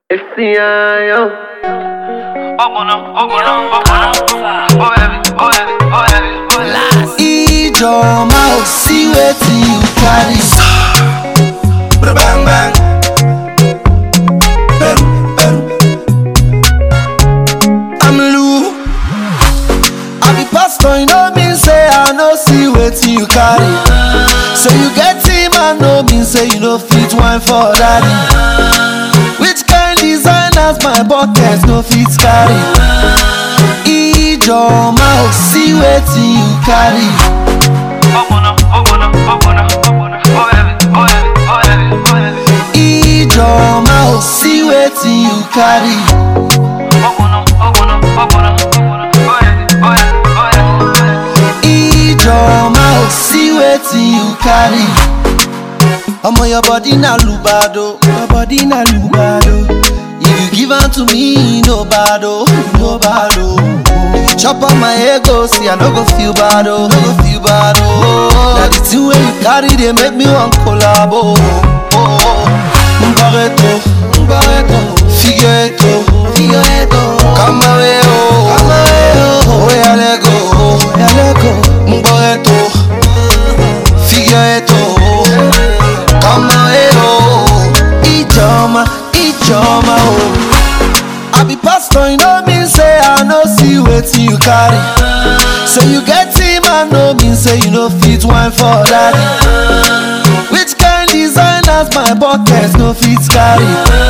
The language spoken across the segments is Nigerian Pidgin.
Esse ano. Open up, open up, open up. Oh heavy, oh heavy, oh heavy, oh heavy. Ijoma o see wetin you carry. Bang bang. Peru, Peru. I'm Lou. I be pastor, you know mean say I no see wetin you carry. So you get him, I no mean say you no fit wine for daddy. Which kind designers my bucket no fit carry? Ijoma o see wetin you carry. Open up, open up, open up, open up. Oh heavy, oh heavy, oh heavy, oh heavy. Ijoma o see wetin you carry. Open up, open up, open up, open up. Oh heavy, oh heavy, oh heavy, oh heavy. Ijoma o see wetin you carry. Omo your body na lubado, your body na lubado. If you give am to me, no bad oh, no bad oh. If you chop up my ego, see I no go feel bad oh, no go feel bad oh. Na the thing wey you carry dey make me wan collabo. Oh, oh. Mbareto, mbareto, figureto, figureto. Come away oh, come away oh. Oya let go, oya let go. Mbareto, figureto. Come away oh, Ijoma, Ijoma oh. I be pastor, you know mean say I no see wetin you carry. So you get him, I no mean say you no fit wine for daddy. Which kind designers my bucket no fit carry?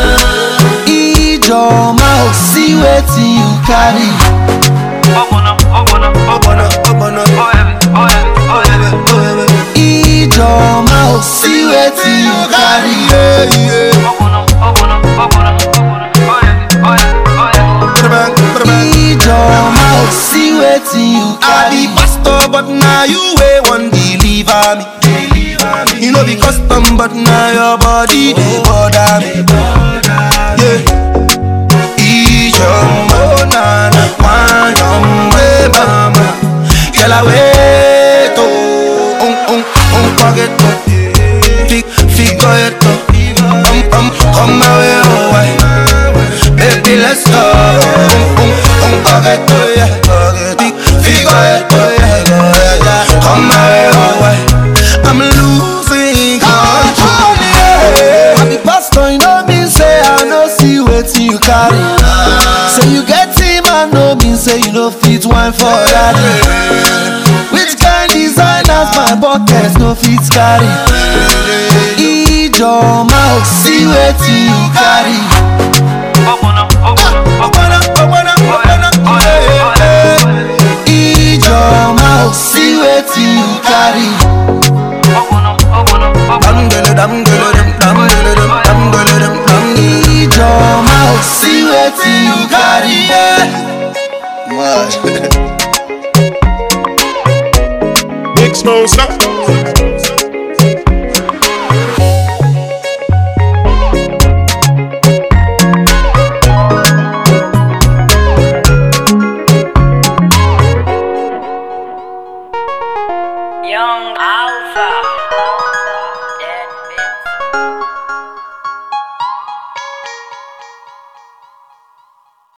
Ijoma oh, see wetin you carry. Open up, open up, open up. Oh heavy, oh heavy, oh heavy, oh heavy. Ijoma oh, see wetin you carry. Open up, open up, open up, open up. Oh heavy, oh heavy, oh heavy. Ijoma oh, see wetin you I be carry. pastor, but now you way one deliver me. You know be custom, but now your body they bother me. Yeah. Ijoma, oh na na, one young way mama. Girl I wait oh, um um um forget to, fig figure it um um come my way oh why, baby let's go. Um um um forget to yeah, fig figure it oh yeah yeah yeah. Come my way oh why, I'm losing control yeah. I be pastor, you know mean say I no see wetin you carry. So you get him, I no mean say you no fit wine for daddy. Which kind designers my bucket no fit carry? Ijoma oh, see wetin you carry. Open up, open up, Open up, open up, open up, oh heavy, oh heavy, oh heavy. Ijoma oh, see wetin you carry. Open up, open up, open Dam up. dele dam dele dam dam dele dam dam dele dam dam dele. Ijoma oh, see wetin you carry. Mad. Big Smoke,